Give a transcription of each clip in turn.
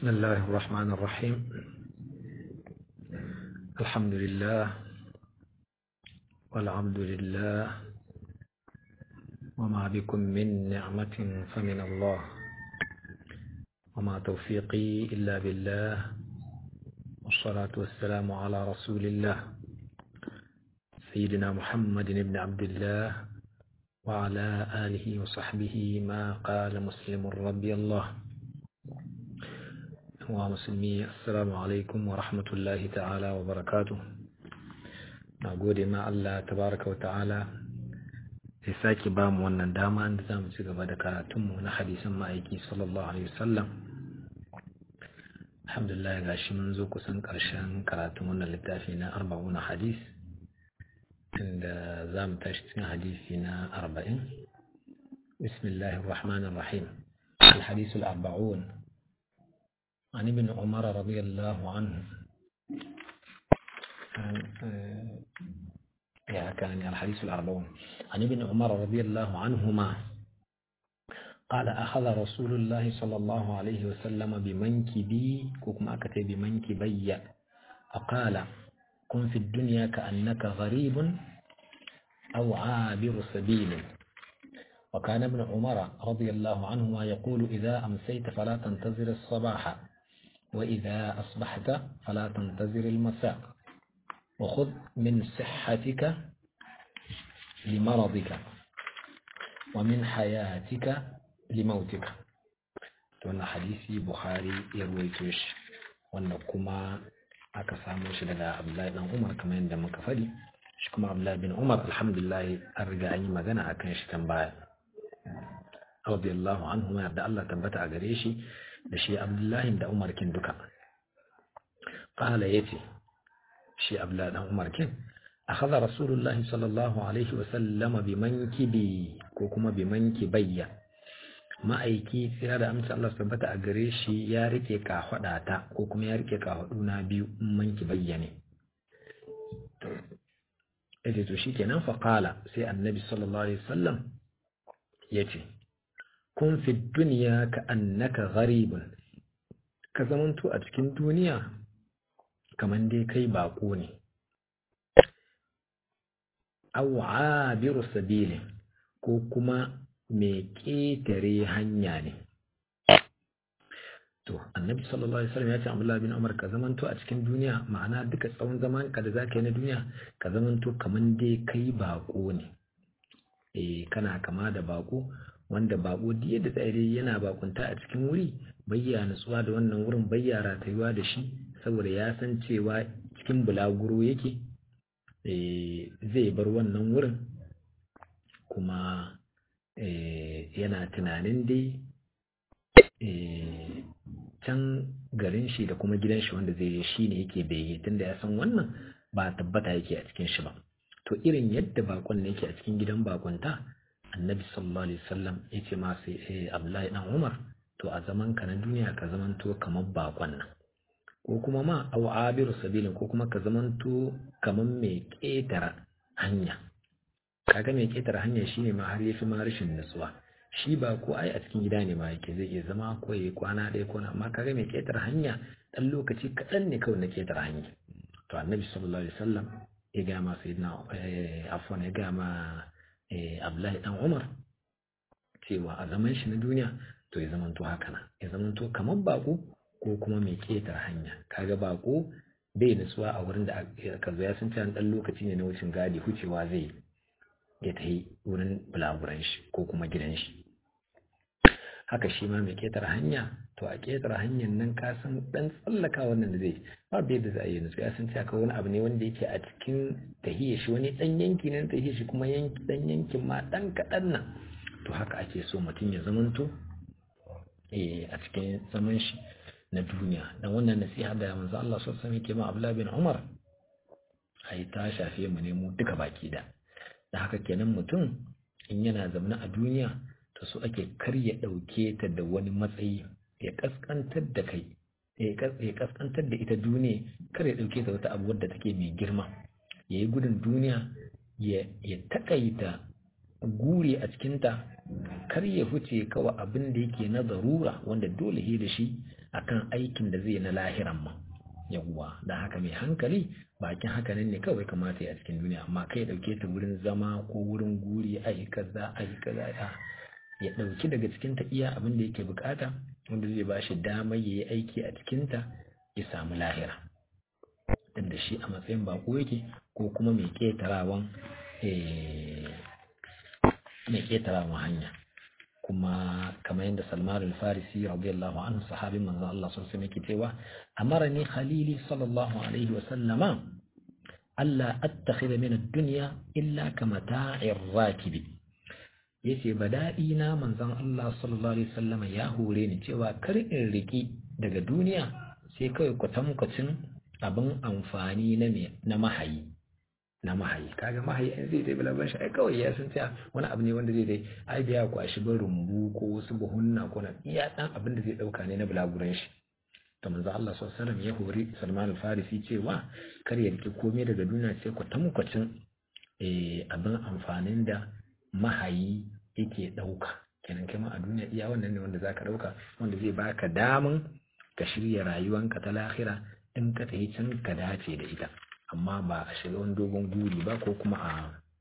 بسم الله الرحمن الرحيم الحمد لله والعبد لله وما بكم من نعمة فمن الله وما توفيقي إلا بالله والصلاة والسلام على رسول الله سيدنا محمد بن عبد الله وعلى آله وصحبه ما قال مسلم رضي الله ومسلمي السلام عليكم ورحمة الله تعالى وبركاته نقول ما الله تبارك وتعالى ya sake ba mu wannan dama inda za mu ci gaba da karatunmu na hadisan ma'aiki sallallahu alaihi wasallam alhamdulillah ga shi mun zo kusan ƙarshen karatun wannan littafi na arba'una hadis inda za mu tashi cikin hadisi na arba'in bismillahir rahmanir rahim الحديث الأربعون عن ابن عمر رضي الله عنه يا كان الحديث الأربعون عن ابن عمر رضي الله عنهما قال أخذ رسول الله صلى الله عليه وسلم بمنكبي كما أكتب بمنكبي فقال كن في الدنيا كأنك غريب أو عابر سبيل وكان ابن عمر رضي الله عنهما يقول إذا أمسيت فلا تنتظر الصباح وإذا أصبحت فلا تنتظر المساء وخذ من صحتك لمرضك ومن حياتك لموتك wannan hadisi bukhari ya ruwaito shi wannan kuma aka samu shi daga abdullahi dan umar kamar yadda muka faɗi shi kuma abdullahi bin umar alhamdulillah an riga an yi magana akan shi kan baya radiyallahu anhu ma yarda Allah tabbata a gare shi da shi abdullahi da umar kin duka qala yace shi abdullahi dan umar kin akhadha rasulullahi sallallahu alaihi wa sallama bi mankibi ko kuma bi mankibayya ma'aiki sai da amsa Allah tabbata a gare shi ya rike kahwada ta ko kuma ya rike kahwadu na biyu in manki bayyane yace to shikenan fa qala sai annabi sallallahu alaihi wasallam yace kun fi dunya ka annaka gharibun ka zamanto a cikin duniya kaman dai kai bako ne aw abiru sabili ko kuma mai ƙetare hanya ne to annabi sallallahu alaihi wasallam ya ce Abdullah bin Umar ka zamanto a cikin duniya ma'ana duka tsawon zaman ka da zaka yi na duniya ka zamanto kaman dai kai bako ne eh kana kama da bako wanda bako duk yadda tsaye yana bakunta a cikin wuri bayya nutsuwa da wannan wurin bayya ratayuwa da shi saboda ya san cewa cikin bulaguro yake zai bar wannan wurin kuma yana tunanin dai can garin shi da kuma gidan shi wanda zai shi ne yake bege tunda ya san wannan ba tabbata yake a cikin shi ba to irin yadda bakon ne yake a cikin gidan bakonta annabi sallallahu alaihi wasallam ya ce ma sai abdullahi dan umar to a zaman ka na duniya ka zamanto kamar bakon nan ko kuma ma au abiru sabilin ko kuma ka zamanto kamar mai ƙetara hanya kaga mai ƙetare hanya shine ma har yafi ma rashin nutsuwa shi ba ko ai a cikin gida ne ma yake zai iya zama ko yayi kwana ɗaya ko amma kaga mai ƙetare hanya dan lokaci kaɗan ne kawai na ƙetare hanya to annabi sallallahu alaihi wasallam ya ga ma sayyidina afwan ya ga ma abdullahi dan umar cewa a zaman shi na duniya to ya zamanto haka nan ya zamanto kamar bako ko kuma mai ƙetare hanya kaga bako bai nutsuwa a wurin da aka zo ya san cewa dan lokaci ne na wucin gadi hucewa zai ya tafi wurin bulaguran shi ko kuma gidan shi haka shi ma mai ƙetare hanya to a ƙetare hanyar nan ka san dan tsallaka wannan da zai ba bai da za a yi nutsu ya san cewa wani abu ne wanda yake a cikin tahiyar shi wani dan yanki ne tahiyar shi kuma yanki dan yankin ma dan kaɗan nan to haka ake so mutum ya zamanto a cikin zaman shi na duniya dan wannan nasiha da manzo Allah sallallahu alaihi wasallam yake ma Abdullah bin Umar ai ta shafe mu ne mu duka baki da da haka kenan mutum in yana zaune a duniya to so ake kar ya dauke ta da wani matsayi ya kaskantar da kai ya kaskantar da ita duniya kar ya dauke ta wata abu wadda take mai girma ya yi gudun duniya ya takaita guri a cikinta kar ya huce kawai abin da yake na zarura wanda dole he da shi akan aikin da zai na lahiran ma yawwa da haka mai hankali bakin haka nan ne kawai kamata ya cikin duniya amma kai dauke ta wurin zama ko wurin guri ai kaza ai kaza ya dauki daga cikin ta iya abin da yake bukata wanda zai ba shi damar yayi aiki a cikin ta ya samu lahira dan da shi a matsayin bako yake ko kuma mai ketarawan mai ketarawan hanya kuma kamar yadda Salman al-Farisi radiyallahu anhu sahabin manzon Allah sun sai yake cewa amarani khalili sallallahu alaihi wa sallama alla attakhidha min ad-dunya illa kama ta'ir rakibi yace badadi na manzon Allah sallallahu alaihi wasallama ya hore ni cewa kar in riki daga duniya sai kawai kwatankwacin abin amfani na na mahayi na mahayi kaga mahayi in zai dai balaban shi ai kawai ya san cewa wani abu ne wanda zai dai ai biya kwashi ba rumbu ko wasu buhunna ko na iya dan abin da zai dauka ne na bulaguran shi to manzo Allah sallallahu alaihi wasallam ya hori Salman al-Farisi cewa kar ya rike komai daga duniya sai ku tamkwacin eh abin amfanin da mahayi yake dauka kenan kai ma a duniya iya wannan ne wanda zaka dauka wanda zai baka daman ka shirya rayuwanka ta lahira in ka tafi can ka dace da ita amma ba a shiga wani dogon guri ba ko kuma a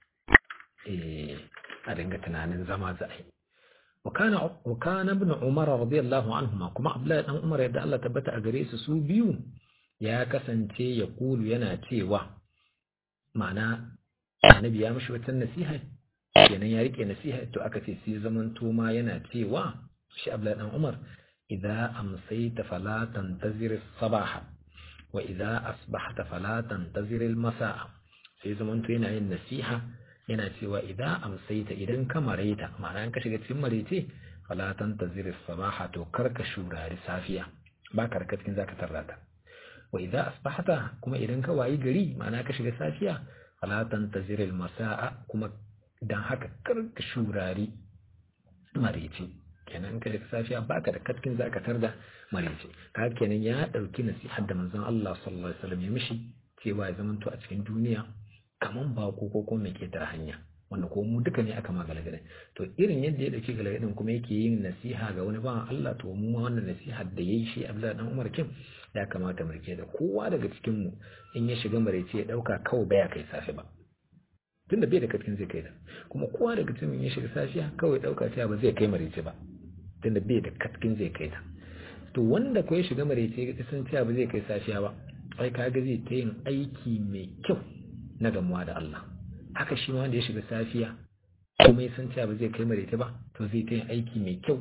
a dinga tunanin zama za a yi وكان ابن عمر رضي الله عنهما كما عبد الله بن عمر يدا الله تبت أجريس سو بيو يا كسنتي يقول ينا تيوا معنى النبي يا مش نصيحة kenan ya rike nasiha to aka ce sai zaman to ma yana cewa shi Abdullahi dan Umar idza amsayta fala tantazir as-sabaha wa idza asbahta fala tantazir al-masaa sai zaman to yana yin nasiha yana cewa idza amsayta idan ka mareta ma'ana in ka shiga cikin marece fala tantazir as-sabaha to kar ka shurari safiya ba ka raka cikin zaka tarrata wa idza asbahta kuma idan ka wayi gari ma'ana ka shiga safiya fala tantazir al-masaa kuma dan haka kar ka shurari marece kenan ka shiga safiya baka da katkin zaka tarda marece ka kenan ya dauki nasihar da manzon Allah sallallahu alaihi wasallam ya mishi cewa ya zamanto a cikin duniya kaman bako ko kuma mai ketare hanya wanda ko mu duka ne aka ma galagade to irin yadda ya dauki galagadin kuma yake yin nasiha ga wani bawan Allah to mu ma wannan nasiha da yayi shi Abdullahi dan Umar kin ya kamata mu rike da kowa daga cikin mu in ya shiga marece ya dauka kawai baya kai safe ba tunda bai da katkin zai kai da kuma kowa daga cikin ya shiga safiya kawai dauka cewa ba zai kai marece ba tunda bai da katkin zai kai ta to wanda ko ya shiga marece ya san cewa ba zai kai safiya ba ai kaga zai ta yin aiki mai kyau na gamuwa da Allah haka shi ma wanda ya shiga safiya kuma ya san cewa ba zai kai marece ba to zai ta yin aiki mai kyau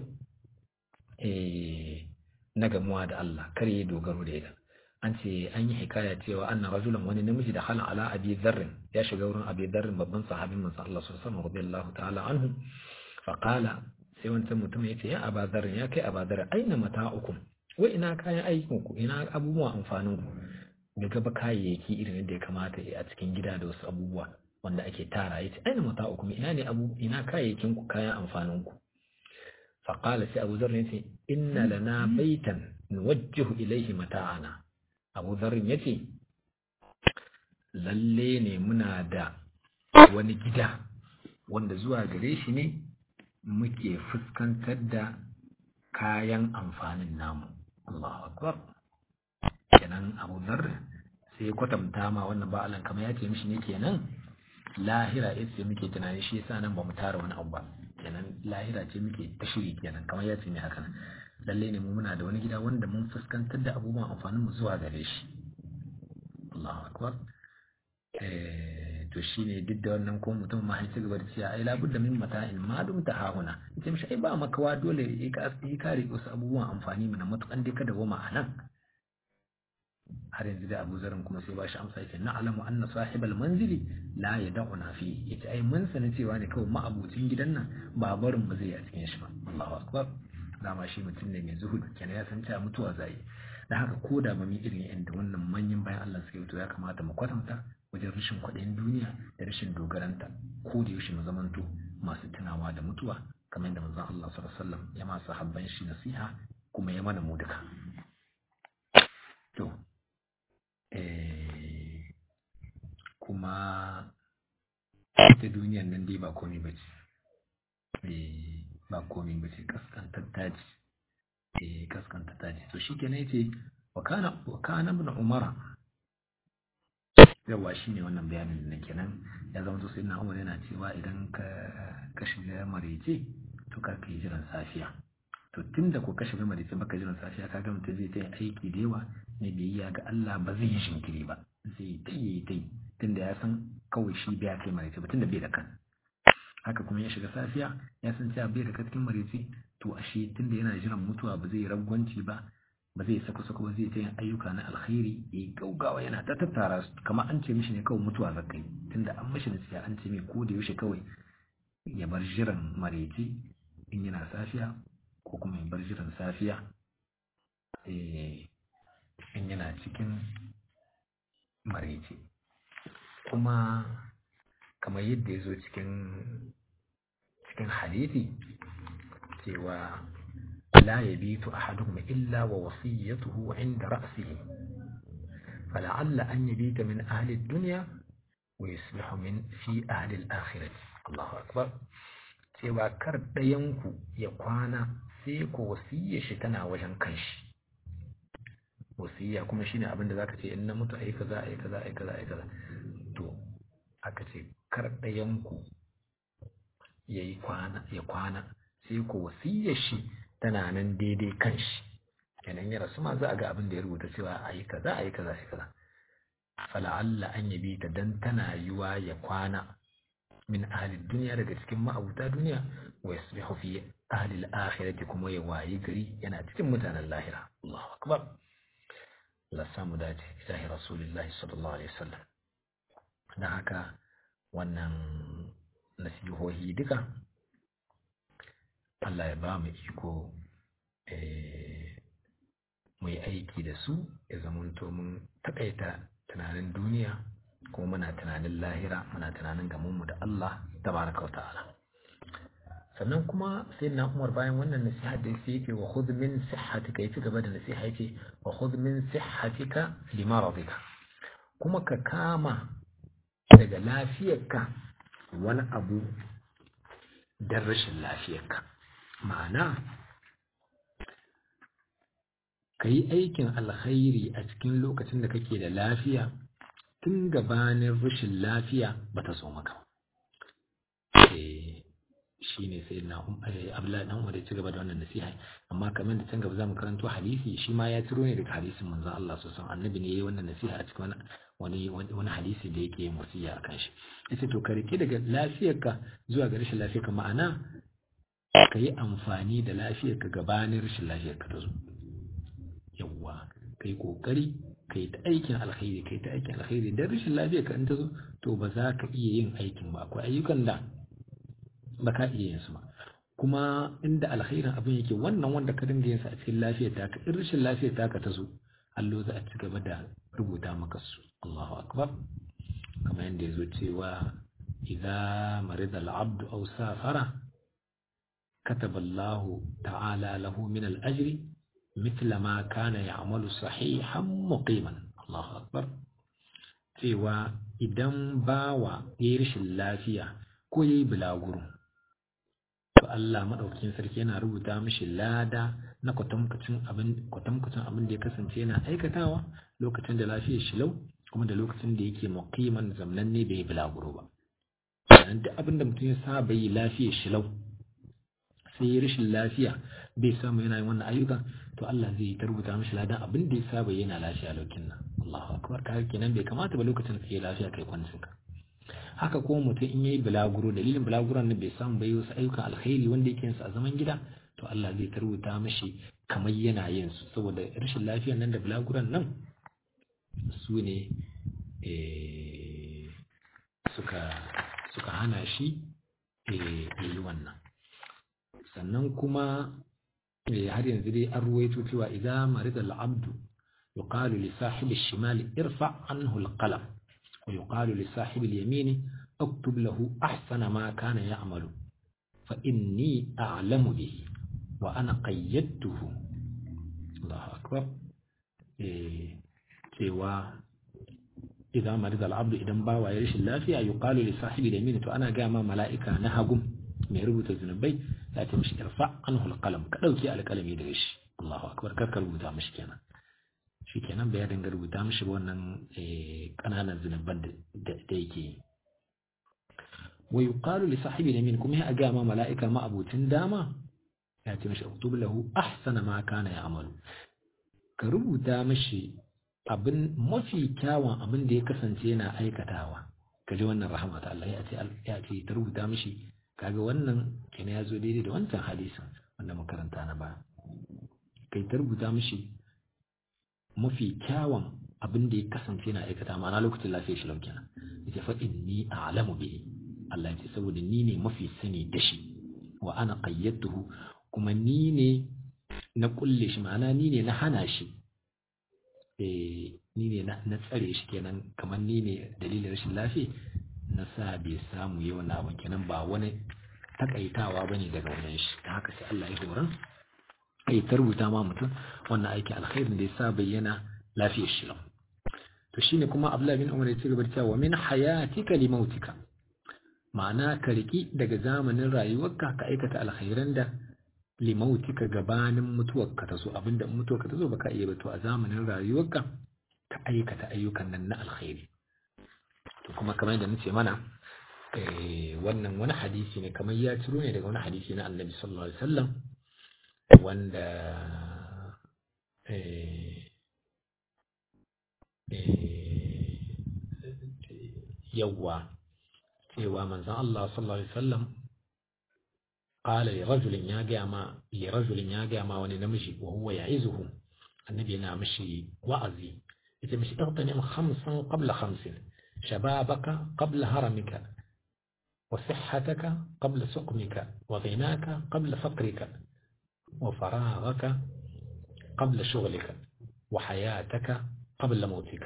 na gamuwa da Allah kar ya dogaro da ita an ce an yi hikaya cewa anna rajulan wani namiji da halin ala abi dharrin ya shiga wurin abi dharrin babban sahabin manzo Allah sallallahu alaihi wasallam ta'ala anhu fa qala sai wancan mutum ya ce ya aba dharrin ya kai aba dharrin aina mata'ukum wai ina kayan aikin ku ina abubuwan amfanin ku ga gaba kayayyaki irin yadda ya kamata a cikin gida da wasu abubuwa wanda ake tara yace aina mata'ukum ina ne abu ina kayayyakin ku kayan amfanin ku fa qala sai abu dharrin ya ce inna lana baitan nuwajjihu ilayhi mata'ana abu zarin ya ce lalle ne muna da wani gida wanda zuwa gare shi ne muke fuskantar da kayan amfanin namu Allahu akbar kenan abu zar sai ya kwatanta ma wannan ba'alan kamar ya ce mishi ne kenan lahira ya ce muke tunani shi yasa nan ba mu tara wani abu ba kenan lahira ce muke ta shiri kenan kamar ya ce ne haka nan lalle ne mu muna da wani gida wanda mun fuskantar da abubuwan amfanin mu zuwa gare shi Allahu akbar eh to shine duk da wannan ko mutum ma ci gaba da cewa ai labudda min mata'in ma dum ta hahuna yace mishi ai ba makawa dole yi ka yi kare wasu abubuwan amfani mana matukan dai kada goma anan har yanzu da Abu Zarin kuma sai ba shi amsa yake na alamu anna sahibal manzili la yad'una fi yace ai mun sani cewa ne kawai ma'abucin gidan nan ba barin mu zai a cikin shi ba Allahu akbar dama shi mutum ne mai zuhudu kenan ya san cewa mutuwa zai da haka ko da ba mu irin yadda wannan manyan bayan Allah suke to ya kamata mu kwatanta wajen rashin kwaɗayin duniya da rashin dogaranta ko da yaushe mu zamanto masu tunawa da mutuwa kamar yadda manzon Allah sallallahu alaihi wasallam ya ma sahabban shi nasiha kuma ya mana mu duka to eh kuma ita duniyar nan dai ba komai bace eh ba komai ba ce kaskantar daji eh kaskanta ta ce to shikenan yace wa kana wa kana ibn umara yawa shine wannan bayanin da kenan ya zama to sai na umar yana cewa idan ka ka shiga marece to kar ka yi jiran safiya to tunda ko ka shiga marece baka jiran safiya ka ga mutum zai ta aiki da yawa ne biyayya ga Allah ba zai yi shinkiri ba zai ta yi ta yi tunda ya san kawai shi bai kai marece ba tunda bai da kan haka kuma ya shiga safiya ya san cewa bai da cikin marece to ashe tunda yana jiran mutuwa ba zai ragwanci ba ba zai sako sako ba zai ta yin ayyuka na alkhairi ya gaugawa yana ta tattara su kamar an ce mishi ne kawai mutuwa zakai tunda an mishi nasiya an ce mai ko da yaushe kawai ya bar jiran marece in yana safiya ko kuma ya bar jiran safiya in yana cikin marece kuma kamar yadda ya zo cikin cikin hadithi cewa لا يبيت أحدهم إلا ووصيته عند رأسه فلعل أن يبيت من أهل الدنيا ويصبح من في أهل الآخرة الله أكبر cewa kar ɗayanku ya kwana sai ko wasiyya shi tana wajen kanshi wasiyya kuma shine abin da zaka ce in na mutu ai kaza ai kaza ai kaza ai kaza to aka ce kar ɗayanku yayi kwana ya kwana sai ko wasiyya shi tana nan daidai kan shi kenan ya rasu ma za a ga abin da ya rubuta cewa a yi kaza a yi kaza shi kaza fala'alla an yabi ta dan tana yiwa ya kwana min ahalin duniya daga cikin ma'abuta duniya wa yasbihu fi ahalil akhirati kuma ya wayi gari yana cikin mutanen lahira Allahu akbar Allah samu dace ilahi rasulullahi sallallahu alaihi wasallam dan haka wannan nasihohi duka Allah ya ba mu iko mu yi aiki da su ya zamanto mun takaita tunanin duniya kuma muna tunanin lahira muna tunanin gamonmu da Allah tabaraka wa ta'ala sannan kuma sai na umar bayan wannan nasiha da sai yake wa khudh min sihhatika yafi gaba da nasiha yake wa khudh min sihhatika li maradika kuma ka kama daga lafiyarka wani abu dan rashin lafiyarka ma'ana ka yi aikin alkhairi a cikin lokacin da kake da lafiya tun gabanin rashin lafiya ba ta so maka shi ne sai na abdullahi dan umar ya ci gaba da wannan nasiha amma kamar da can gaba zamu karanto hadisi shi ma ya ciro ne daga hadisin manzon Allah sallallahu alaihi annabi ne yayi wannan nasiha a cikin wani wani hadisi da yake yin wasiya akan shi yace to ka rike daga lafiyarka zuwa ga rashin lafiyarka ma'ana ka yi amfani da lafiyarka gabanin rashin lafiyarka ta zo yawwa ka yi ƙoƙari ka yi ta aikin alkhairi ka yi ta aikin alkhairi don rashin lafiyarka in ta zo to ba za ka iya yin aikin ba akwai ayyukan da ba ka iya yin su ba kuma inda alkhairin abin yake wannan wanda ka dinga yin sa a cikin lafiyar taka in rashin lafiyar taka ta zo allo za a ci gaba da rubuta maka su Allahu akbar kamar yadda ya zo cewa idza marida al-abdu aw safara كتب الله تعالى له من الأجر مثل ما كان يعمل صحيحا مقيما الله أكبر cewa idan bawa ya yi rashin lafiya ko ya yi bulaguro to Allah maɗaukakin sarki yana rubuta mishi lada na kwatankwacin abin abin da ya kasance yana aikatawa lokacin da lafiyar shi lau kuma da lokacin da yake muqiman zamnan ne bai yi bulaguro ba duk abin da mutum ya saba yi lafiyar shi lau sai ya rashin lafiya bai samu yana yin wannan ayyukan to Allah zai ta rubuta mishi ladan abin da ya saba yana lafiya lokacin nan Allahu akbar kaga kenan bai kamata ba lokacin da kai lafiya kai kwancin ka haka ko mutum in yayi bulaguro dalilin bulaguron nan bai samu bai wasu ayyukan alkhairi wanda yake yin su a zaman gida to Allah zai ta rubuta mishi kamar yana yin su saboda rashin lafiyar nan da bulaguron nan su ne suka suka hana shi yi wannan sannan kuma har yanzu dai an ruwaito cewa idan marida al'abdu yuqalu li sahibi shimali irfa anhu al-qalam wa yuqalu li sahibi al-yamini اكتب له أحسن ما كان يعمل فإني أعلم به وأنا قيدته الله أكبر cewa idan marida al'abdu idan bawa ya rashin lafiya yuqalu li sahibi al-yamin to ana ga ma mala'ika na hagum mai rubuta zunubai ya ce mishi irfa anhu alqalam ka dauki alqalami daga shi Allahu akbar kar ka rubuta mishi kenan shikenan bai dinga rubuta mishi ba wannan kananan zunuban da yake yi wa yuqalu li sahibi yamin kuma ya ga ma mala'ika ma abutin dama ya ce mishi uktub lahu ahsana ma kana ya'malu ka rubuta mishi abin mafi kyawun abin da ya kasance yana aikatawa ka ji wannan rahama ta Allah ya ce ya ce ta rubuta mishi kaga wannan kina ya zo daidai da wancan hadisin wanda makaranta na ba kai ta rubuta mishi mafi kyawun abin da ya kasance yana aikata ma'ana lokacin lafiya shi kenan yace fa inni a'lamu bihi Allah ya ce saboda ni ne mafi sani da shi wa ana qayyatuhu kuma ni ne na kulle shi ma'ana ni ne na hana shi eh ni ne na tsare shi kenan kamar ni ne dalilin rashin lafiya na sa bai samu yi wannan abin kenan ba wani takaitawa bane daga wajen shi ta haka sai Allah ya horan ai ta rubuta ma mutum wannan aikin alkhairin da ya sa bayyana lafiyar shi to shine kuma Abdullah bin Umar ya ci gaba da cewa min hayatika li mautika ma'ana ka riki daga zamanin rayuwarka ka aikata alkhairan da li mautika gabanin mutuwarka ta zo abinda mutuwarka ta zo baka iya ba to a zamanin rayuwarka ka aikata ayyukan nan na alkhairi to kuma kamar yadda nace mana wannan wani hadisi ne kamar ya ciro ne daga wani hadisi na Annabi sallallahu alaihi wasallam wanda yawwa cewa manzon Allah sallallahu alaihi wasallam qala li rajulin ya ga ma li rajulin ya ga ma wani namiji wa huwa ya'izuhu annabi yana mishi wa'azi yace mishi igtanim khamsan qabla khamsin shababaka qabla haramika وصحتك قبل سقمك وغناك قبل فقرك وفراغك قبل شغلك وحياتك قبل موتك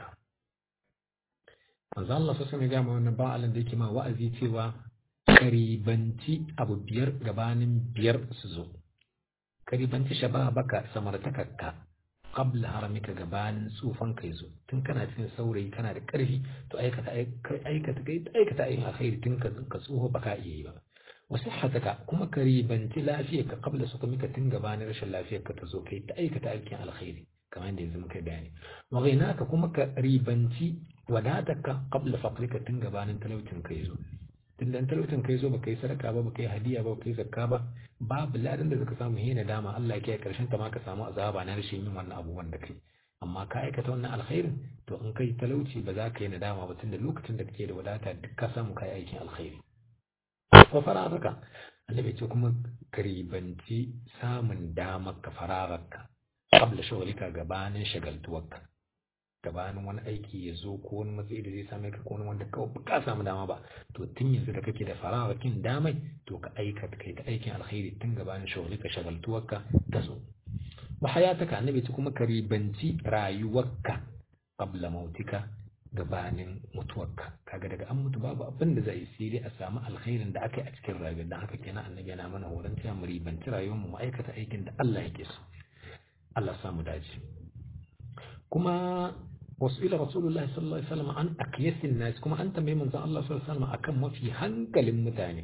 manzo Allah sosai mai gama wannan ba'alan da yake ma wa'azi cewa karibanci abu biyar gabanin biyar su zo karibanci shababaka samartakarka qabla haramika gabanin tsufan kai zo tun kana cikin saurayi kana da karfi to aikata aikata kai aikata ayin alkhairi tun ka ka tsoho baka iya yi ba wa sihhataka kuma ka ribanci lafiyarka qabla sukamika tun gabanin rashin lafiyarka ta zo kai ta aikata aikin alkhairi kamar yadda yanzu muka bayani wa ghainaka kuma ka ribanci wadatarka qabla faqrika tun gabanin talaucin kai zo tun da talaucin kai zo baka yi sadaka ba baka yi hadiya ba baka yi zakka ba babu ladan da zaka samu hina dama Allah ke karshen ta ma ka samu azaba na rashin yin wannan abubuwan da kai amma ka aikata wannan alkhairin to in kai talauci ba za ka yi nadama ba tun da lokacin da kake da wadata duk ka samu kai aikin alkhairi ko fararaka annabi ce kuma karibanci samun damar ka fararaka qabla shughlika gabanin shagaltuwarka gabanin wani aiki ya zo ko wani matsayi da zai same ka ko wani wanda kawai ba samu dama ba to tun yanzu da kake da farawakin damai to ka aikata kai ta aikin alkhairi tun gabanin shughlika shagaltuwarka ta zo wa hayataka annabi ce kuma karibanci rayuwarka qabla mautika gabanin mutuwarka kaga daga an mutu babu abin da zai sai dai a samu alkhairin da aka yi a cikin rayuwar dan haka kenan annabi yana mana horon cewa mu ribanci rayuwar mu aikata aikin da Allah yake so Allah samu dace kuma wasu ila rasulullahi sallallahu alaihi wasallam an aqyasin nas kuma an tambaye manzon Allah sallallahu alaihi wasallam akan mafi hankalin mutane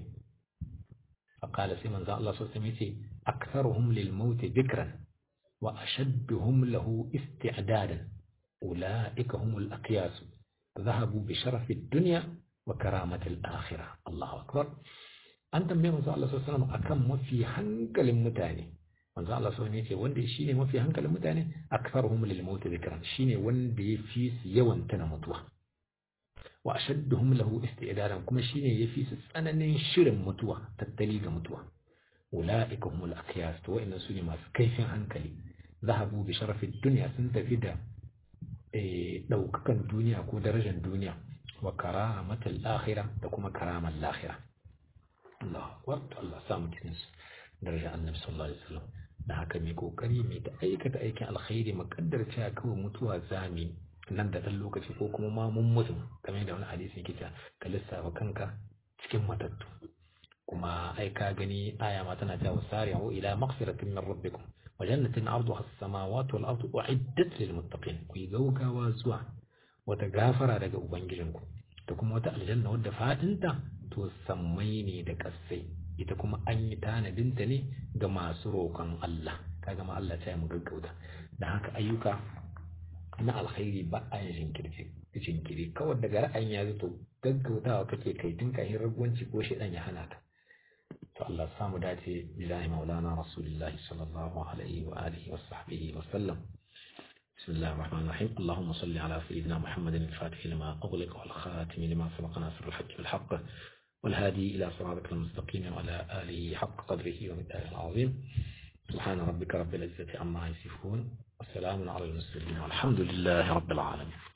faqala sai manzon Allah sallallahu alaihi wasallam yace aktharuhum lil maut dhikran wa ashadduhum lahu isti'dadan ulaika humul aqyas ذهبوا بشرف الدنيا وكرامة الآخرة الله أكبر أنت من منزل الله صلى الله عليه وسلم أكم وفي هنكل متاني منزل الله صلى الله عليه وسلم وندي شيني وفي هنكل متاني أكثرهم للموت ذكرا شيني وندي فيس يوان تنمتوا وأشدهم له استعدادا كما شيني يفيس سننين شرم متوا تتليق متوا أولئك هم الأقياس وإن سوني ما كيف هنكلي ذهبوا بشرف الدنيا سنتفيدا ɗaukakan duniya ko darajar duniya wa karamatul akhira da kuma karamar lahira Allah akbar Allah samu cikin daraja annabi sallallahu alaihi wasallam da haka mai kokari mai ta aikata aikin alkhairi makaddar cewa kawai mutuwa zami nan da dan lokaci ko kuma ma mun mutu kamar da wani hadisi yake cewa ka lissafa kanka cikin matattu kuma ai ka gani aya ma tana cewa sari'u ila maghfiratin min rabbikum وجنة عرضها السماوات والأرض أعدت للمتقين كي غوغا وزوا وتغافر daga ubangijinku da kuma wata aljanna wadda fadinta to sammai ne da kasai ita kuma an yi tanadinta ne ga masu roƙon Allah kaga ma Allah ya mu gaggauta da haka ayyuka na alkhairi ba a yin jinkiri jinkiri kawai daga ra'ayin ya zato gaggautawa kake kai tun kahin ragwanci ko shi ya hana ka to Allah ya samu dace billahi maulana rasulullahi sallallahu alaihi wa alihi wa sahbihi wa sallam بسم الله الرحمن الرحيم اللهم صل على سيدنا محمد الفاتح لما أغلق والخاتم لما سبق ناصر الحق بالحق والهادي إلى صراطك المستقيم وعلى آله حق قدره ومقداره العظيم سبحان ربك رب العزة عما يصفون وسلام على المرسلين والحمد لله رب العالمين